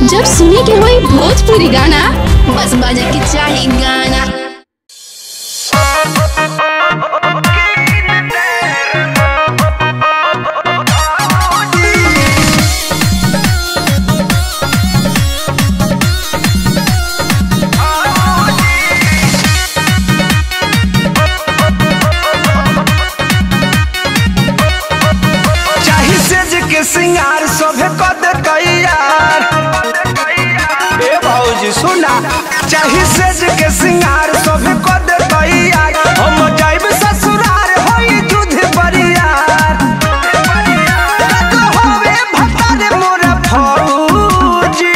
जब सुने के होई भोजपुरी गाना बस बजे के चाही गाना चाही सेज के सिंगार सभे कद तैयार ए भौजी सुना चाही सेज के सिंगार सभे कद तैयार हम जाइब ससुरार होई दूध बरियार तक होवे भतार मोरा फौजी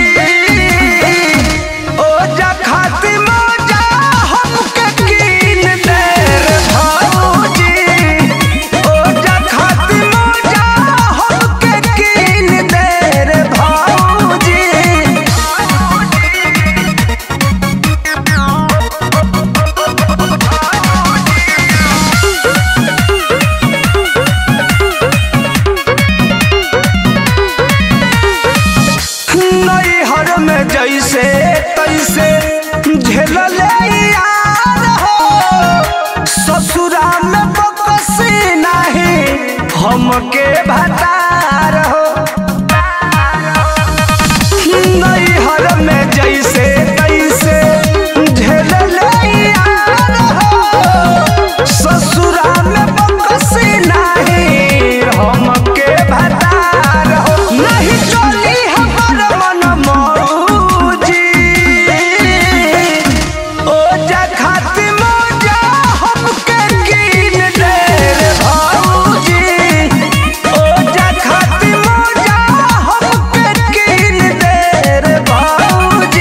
ओ जा खाती मौजा हमके कीन दे रे भौजी ओ जा खाती मौजा हमके कीन दे रे भौजी नैहर में जैसे तैसे झेलले यार हो ससुरा में बकसी नहीं हमके भतार हो नैहर में जैसे तैसे झेलले यार हो ससुरा में बकसी नहीं हमके भतार हो नहीं चली हमर मन मौजी ओ जा खाती मौजा हमके कीन दे रे भौजी ओ जा खाती मौजा हमके कीन दे रे भौजी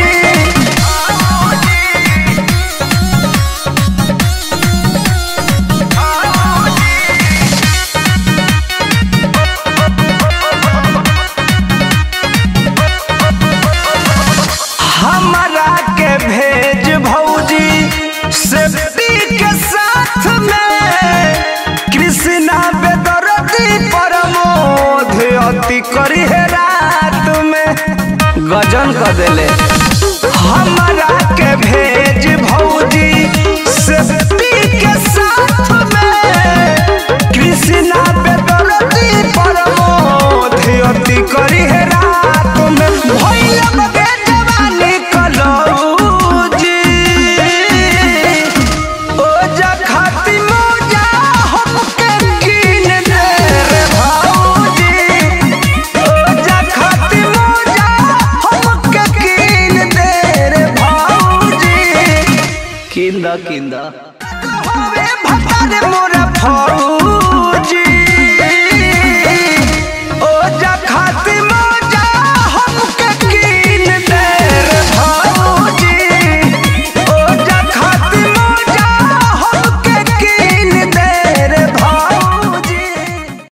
हमरा के भेज भौजी सेफ्टी के साथ में कृष्णा बेदरती परमोध अति करी है रात में गजन कर देले हमरा के भेज भौजी सेफ्टी के साथ में कृष्णा बेदरती परमोध अति करी है रात में भइल बगे जवानी कलौजी ओ जा खाती मौजा हमके कीन दे रे भौजी ओ जा खाती मौजा हमके कीन दे रे भौजी किंदा किंदा होवे भतार मोरा फौजी